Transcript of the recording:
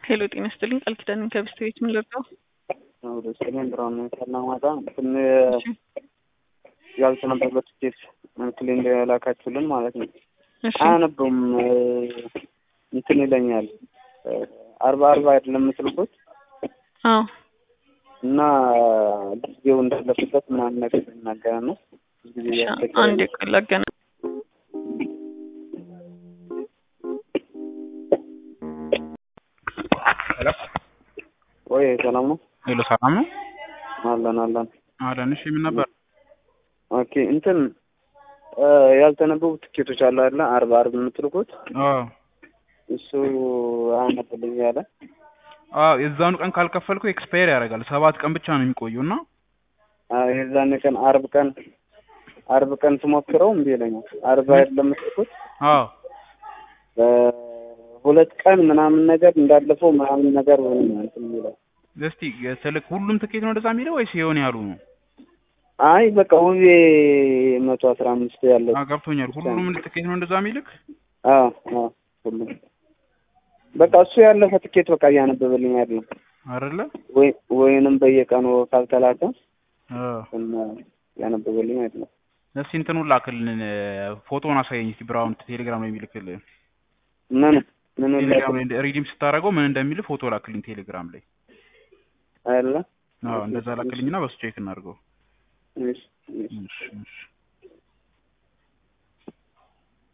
ሄሎ ጤና ይስጥልኝ ቃል ኪዳንን ከብስት ቤት ምን ልርዳው? ወደ ሰሜን ብራውን ከናማታ እንትን ያልተነበበት ኬስ እንትን እንደላካችሁልን ማለት ነው። እሺ አያነብም እንትን ይለኛል። አርባ አርባ አይደለም የምትልኩት አዎ እና ጊዜው እንዳለፍበት ምናምን ነገር ይናገረ ነው። ጊዜ እሺ እያስቸገረ አንድ ነው። ቀን ላገና ሄሎ ወይ ሰላም ነው ሄሎ፣ ሰላም ነው አለን አለን። አለን። እሺ ምን ነበር? ኦኬ እንትን እ ያልተነበቡ ትኬቶች አሉ አይደለ? አርባ አርብ የምትልኩት አዎ እሱ አያነብልኝ ያለ አዎ፣ የዛኑ ቀን ካልከፈልኩ ኤክስፓየር ያደርጋል። ሰባት ቀን ብቻ ነው የሚቆየው እና አ- የዛኔ ቀን አርብ ቀን አርብ ቀን ስሞክረው እምቢ ይለኛል። አርብ አይደለም የምትልኩት አዎ እ ሁለት ቀን ምናምን ነገር እንዳለፈው ምናምን ነገር ወይም እንትን የሚለው እስቲ ስልክ ሁሉም ትኬት ነው እንደዛ የሚለው ወይስ የሆነ ያሉ ነው? አይ በቃ ውቤ መቶ አስራ አምስት ያለው አዎ ገብቶኛል። ሁሉም ትኬት ነው እንደዛ የሚልክ? አዎ አዎ ሁሉም በቃ እሱ ያለፈ ትኬት በቃ እያነበበልኝ አይደለም አይደለ? ወይ ወይንም በየቀኑ ካልተላከ አዎ እና እያነበበልኝ አይደለም እስቲ እንትኑን ላክልን፣ ፎቶውን አሳየኝ እስቲ ብራውን ቴሌግራም ላይ የሚልክልህ ምን ምን ቴሌግራም ላይ ሪዲም ስታደርገው ምን እንደሚል ፎቶ ላክልኝ ቴሌግራም ላይ። አይደለ አዎ እንደዛ ላክልኝና በሱ ቼክ እናድርገው። እሺ እሺ እሺ እሺ